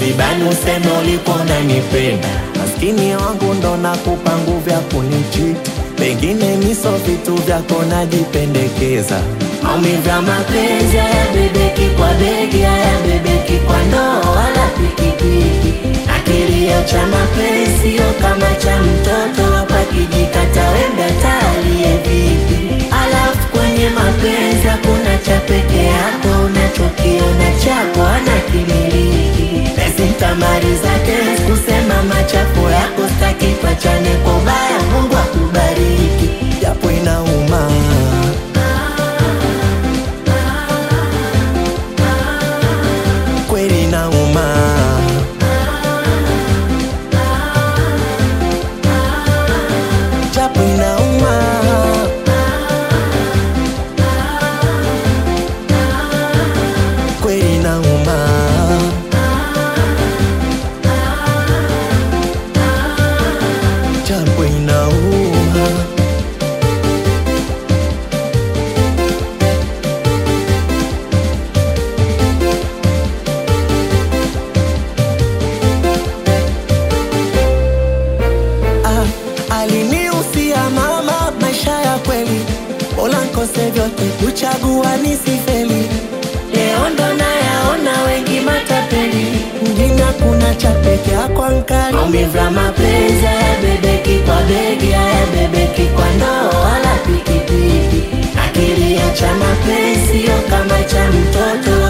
msibani useme ulikuwa unanipenda. Maskini wangu ndo nakupa nguvu ya kunichiti, pengine miso vitu vyako najipendekeza. Maumivu ya mapenzi hayabebeki kwa begi, hayabebeki kwa ndoo wala pikipiki. Na kilio cha mapenzi sio kama cha mtoto, hapa kijikata wembe talie vipi? Alafu kwenye mapenzi hakuna cha peke yako, unachokiona chako ana kimiliki. Basi nitamaliza tena kusema machafu yako, staki pachane kwa ubaya. Mungu akubariki, japo inauma. Kweli inauma. Japo inauma. Kweli inauma. Japo inauma. Ah, alinihusia mama maisha ya kweli, bora nkose vyote kuchagua nisifeli. Leo ndo nayaona wengi matapeli, mjini hakuna cha peke yako ankali. Maumivu ya mapenzi hayabebeki kwa begi, hayabebeki kwa ndoo wala pikipiki. Akilia cha mapenzi sio kama cha mtoto,